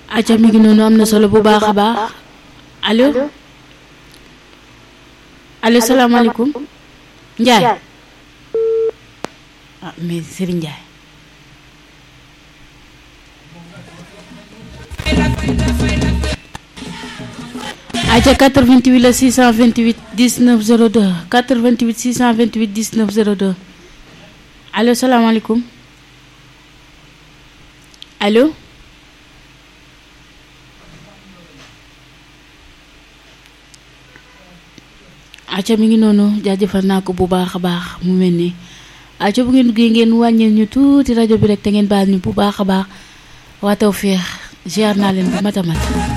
acca mi ngi noonu am na solo bu baax a baax allo allo salaamaaleykum Ndiaye ah mais Serigne Ndiaye acca 88 la 628 19 02 88 628 19 02 allo salaamaaleykum allo acca mi ngi noonu jaajëfal naa ko bu baax a baax mu mel ni acca bu ngeen duggee ngeen wàññil ñu tuuti rajo bi rek te ngeen baal ñu bu baax a baax waa Tawfekh ziar naa leen bu mat a mat